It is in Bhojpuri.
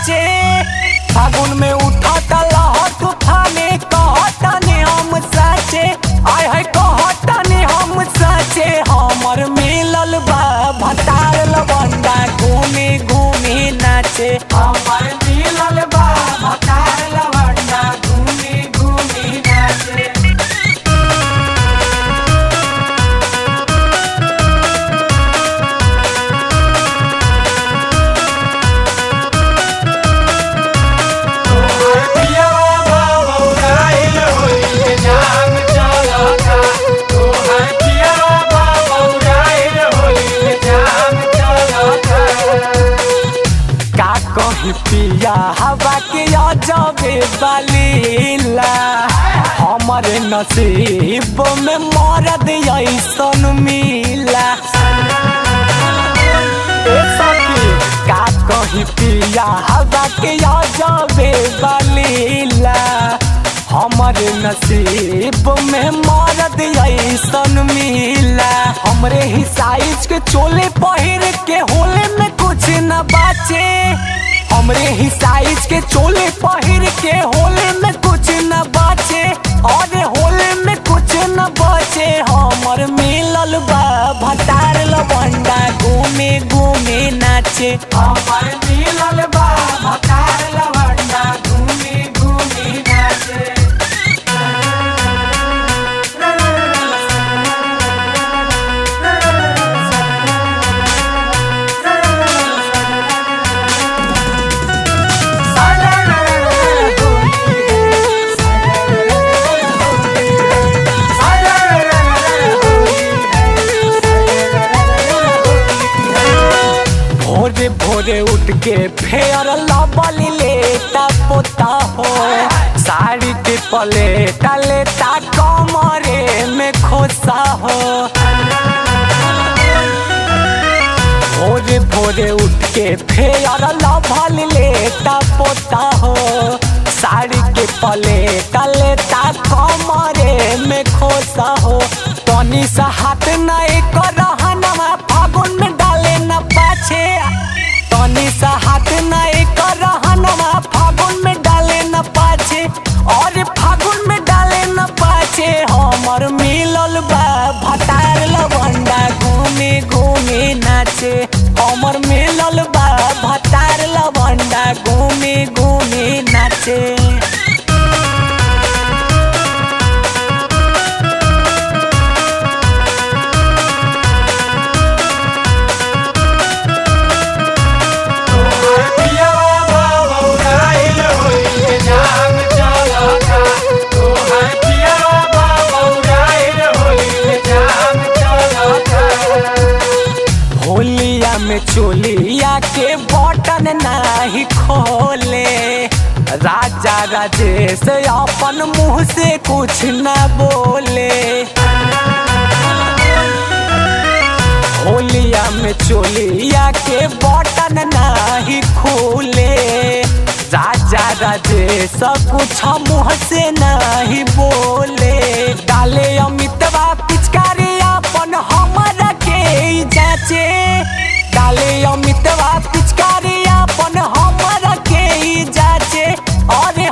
बाचे फागुन में उठाता लहर तूफाने कहताने हम साचे आय है कहताने हम साचे हमर मिलल बा भतार लवंडा घूमे घूमे नाचे हमर मिलल बा भतार लवंडा घूमे घूमे नाचे का कही पिया हवा के अजबे बलीला हमारे नसीब में मरद ऐसन मिला ए सखी, का कही पिया हवा के अजबे बलीला हमारे नसीब में मरद ऐसन मिला हमरे ही साइज के चोले पहिर के होले में कुछ न बाचे हमरे ही साइज के चोले पहिर के होले में कुछ न बाचे और होले में कुछ न बचे हमर मिलल बा भतार लवंडा घूमे घूमे नाचे हमर मिलल बा भतार लवंडा घूमे घूमे नाचे भोरे भोरे उठ के फेयर लबली लेता पोता हो साड़ी के पलेटा लेता कमरे में खोसा हो भोरे भोरे उठ के फेयर लभल लेता पोता हो साड़ी के पलेटा लेता कमरे में खोसा हो तनी सा हाथ नहीं कर रहनमा फागुन में डाले न पाछे तनी सा हाथ नहीं कर रहनमा फागुन में डाले न पाछे और फागुन में डाले न पाछे हमर मिलल बा भतार लवंडा घूमे घूमे नाचे हमर मिलल बा भतार लवंडा घूमे घूमे नाचे होलिया में चोलिया के बटन नाही खोले राजा राजेश अपन मुंह से कुछ न बोले होलिया में चोलिया के बटन नाही खोले राजा राजेश कुछ मुंह से नहीं बोले डाले अमितवा पिचकारी अपन हमरा के ही जाचे डाले अमितवा पिचकारी अपन हमरा के ही जाचे अरे